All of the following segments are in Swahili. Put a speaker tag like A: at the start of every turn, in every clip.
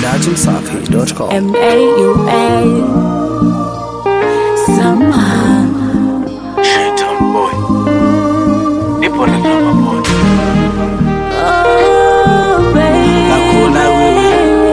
A: najimsafi.com.
B: M-A-U-A Somehow Oh, baby
C: Nakuna wewe,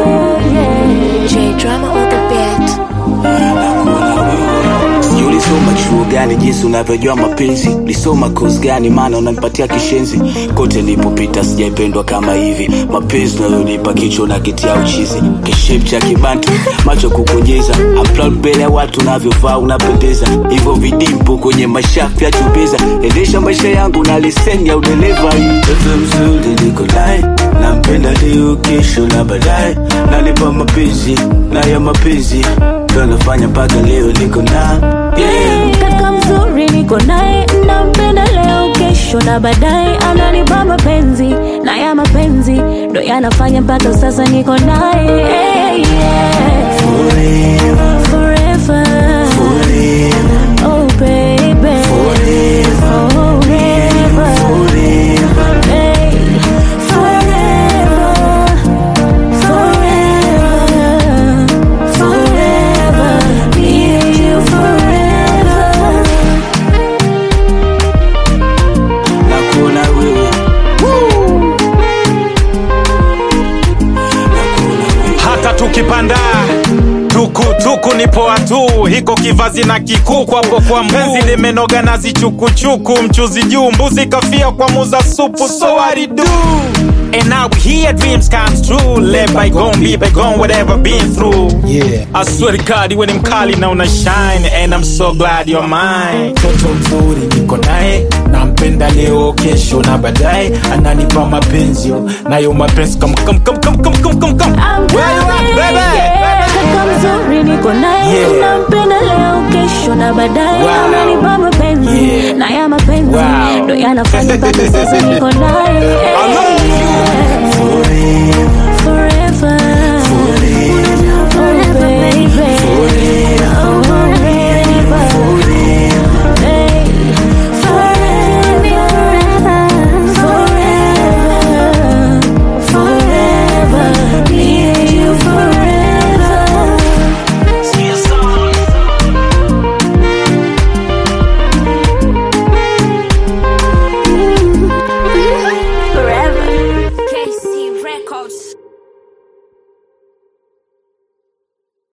B: J drama on the beat
C: nakuna wewe. Sijui ulisoma chuo gani jinsi unavyojua mapenzi ulisoma kozi gani maana unanipatia kishenzi kote nilipopita sijaipendwa kama hivi mapenzi unayonipa kichwa na kitia uchizi kishep cha kibantu macho kukonyeza upload mbele ya watu unavyovaa unapendeza hivyo vidimpo kwenye mashafu ya chubeza endesha maisha yangu na leseni ya udereva mtoto mzuri niko naye nampenda leo kesho na baadaye nanipa mapenzi na ya mapenzi ndo nafanya mpaka leo niko na yeah.
B: Kaka mzuri niko naye nampenda leo kesho na baadaye ananipa mapenzi na ya mapenzi ndo yanafanya mpaka sasa niko naye hey, yeah.
C: Forever,
B: Forever
C: forever,
B: Oh baby
C: forever,
B: Forever
C: forever.
B: Hey, forever, forever, forever, me and you forever.
C: Nakuna wewe, nakuna wewe.
D: hata tukipanda tukutuku ni poa tu hiko kivazi na kikuku hapo kwa mpenzi limenoga nazi chukuchuku mchuzi juu mbuzi kafia kwa muza supu so what it do And now we hear dreams comes true Let bygone be bygone whatever been through
E: Yeah.
D: I swear to God you ni mkali na una shine And I'm so glad you're mine
E: mtoto mzuri niko naye nampenda leo kesho na baadaye ananipa mapenzi nayo mapenzi kam, kam, kam, kam, kam, kam, kam, kam.
B: I'm
D: Where you at,
B: coming,
D: baby?
B: yeah. Kaka mzuri niko naye
E: Yeah.
B: nampenda leo kesho na baadaye
E: Wow.
B: ananipa mapenzi
E: Yeah.
B: na ya mapenzi
E: Wow.
B: ndo yanafanya mpaka sasa niko naye